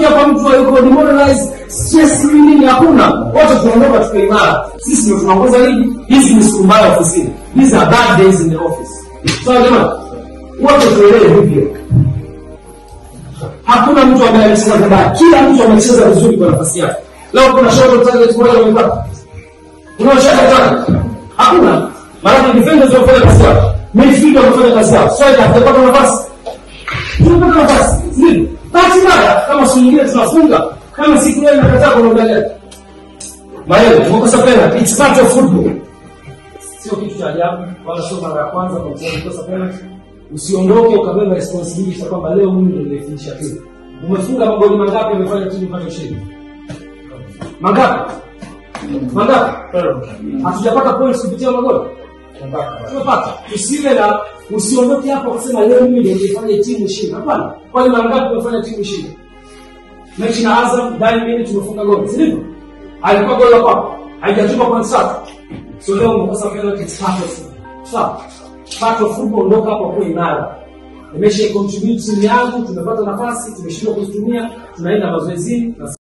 ukija kwa mtu yuko demoralized stress nini hakuna wote tunaondoka tuko imara sisi ndio tunaongoza ligi hizi ni siku mbaya ofisini these are bad days in the office sawa jamani wote tuelewe hivyo hakuna mtu ambaye amecheza vibaya kila mtu amecheza vizuri kwa nafasi yake leo kuna shot on target moja wamepata kuna shot on target hakuna maana defenders wamefanya kazi yao midfield wamefanya kazi yao striker hajapata nafasi tunapata nafasi ndio bahati mbaya kama siku nyingine tunafunga kama siku leo inakataa kwa muda gani maana tumekosa penalty it's part of football sio kitu cha ajabu wala sio mara ya kwanza kwa mchezaji kukosa penalty usiondoke ukabeba responsibility ya kwamba leo mimi ndio nimefinisha tu umefunga magoli mangapi umefanya timu ipate ushindi mangapi mangapi hatujapata points kupitia magoli tumepata tusiwe na usiondoke hapo kusema leo mimi ndio nilifanya timu shinde hapana kwani mara ngapi umefanya timu shinde mechi na Azam ndani minute tumefunga goli si ndivyo alikuwa goli la kwako haijatupa points tatu so leo umekosa penalty it's part of football. sawa part of football ondoka hapo kwa imara nimesha contribute timu yangu tumepata nafasi tumeshindwa kuzitumia tunaenda mazoezini na